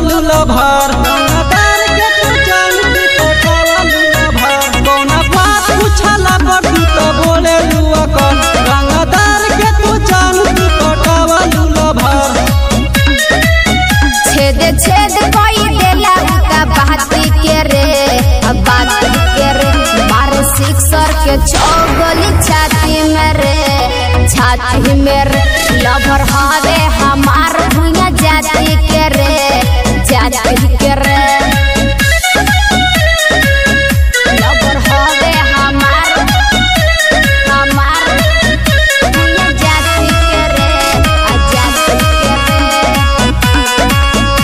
लूला भार रंगदार के तू जान तू पटावा लूला भार कौना बात पूछला पर तू तो बोले लुआ कर रंगदार के तू जान तू पटावा लूला भार छेद छेद कोई देला उका बाती के रे अब बाती के रे मारे सिक्सर के छो गोली छाती में रे छाती में रे लभर हवे हमार भुइया जाती के रे जाती के रे लभर हवे हमार हमार भुइया जाती के रे आ जाती के रे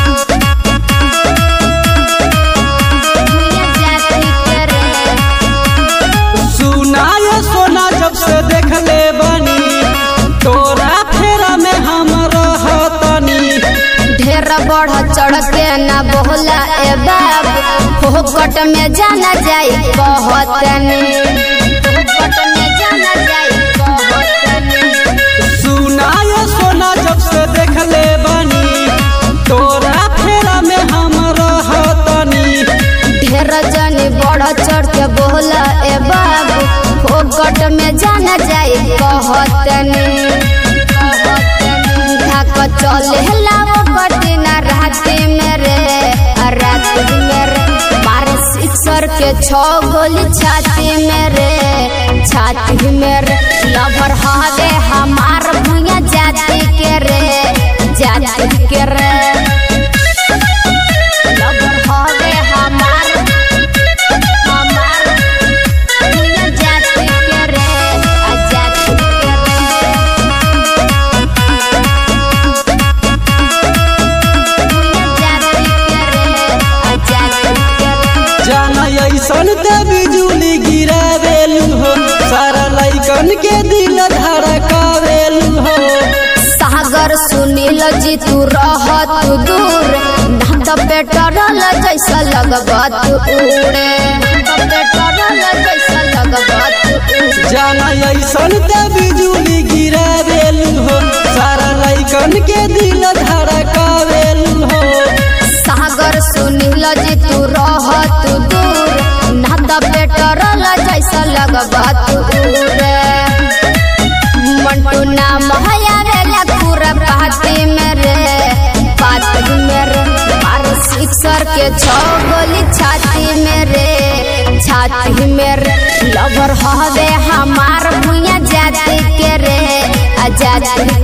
भुइया जाती के रे सुना ये सोना जब से देख ले बनी तोरा फेरा में हम रहतनी ढेर बढ़ चढ़ के न बोला ए बाबू फोकट में जाना जाई कहतनी फोकट में जाना जाई कहतनी सुना ये सोना जब से देख ले बनी तोरा फेरा में हम रहतनी ढेर जनी बढ़ चढ़ के बोला ए बाबू फोकट में जाना जाई कहतनी धक चले लाओ कटिना राती में रे आ राती में रे मारे सिक्सर के छो गोली छाती में रे छाती में रे लभर हवे हमार भुइया जाती के रे जाती के रे लभर हवे हमार हमार भुइया जाती के रे आ जाती के रे भुइया जाती के रे आ जाती के रे जाना ऐसन ते बिजुली गिरावेलू हो सारा लइकन के दिल धड़कावेलू हो सागर सुनील जी तू रहत दूर ना तो पेट्रोल जैसा लगबत उड़े ना तो पेट्रोल जैसा लगबत उड़े जाना ऐसन ते बिजुली गिरावेलू हो सारा लइकन के दिल धड़कावेलू हो सागर सुनील जी तू रहत दूर ना तो पेट्रोल जैसा लगबत उड़े मंटू नाम हयावेला पूरा पार्टी में रे पार्टी में रे मार सिक्सर के छो गोली छाती में रे छाती में रे लवर हवे हमार भुइया जाती के रे आ जाती